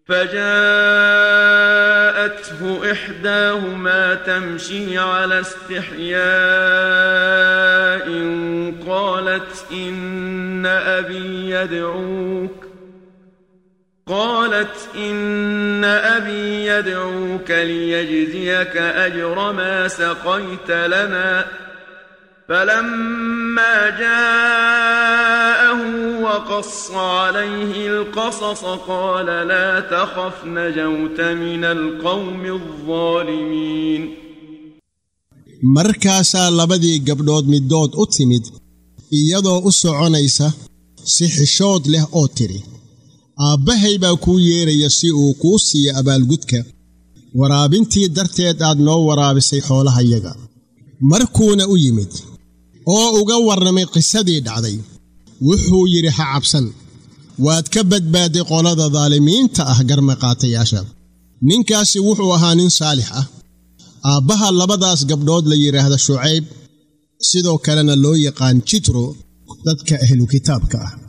فجاءته إحداهما تمشي على استحياء قالت إن أبي يدعوك قالت إن أبي يدعوك ليجزيك أجر ما سقيت لنا فلما جاءه وقص عليه القصص قال لا تخف نجوت من القوم الظالمين markaasaa labadii gabdhood middood u timid iyadoo u soconaysa si xishood leh oo tidhi aabbahay baa kuu yeeraya si uu kuu siiyo abaalgudka waraabintii darteed aad noo waraabisay xoolahayaga markuuna u yimid oo uga warramay qisadii dhacday wuxuu yidhi ha cabsan waad ka badbaadday qolada daalimiinta ah garmaqaatayaasha ninkaasi wuxuu ahaa nin saalix ah aabbaha labadaas gabdhood la yidhaahda shucayb sidoo kalena loo yaqaan jitro dadka ahlu kitaabka ah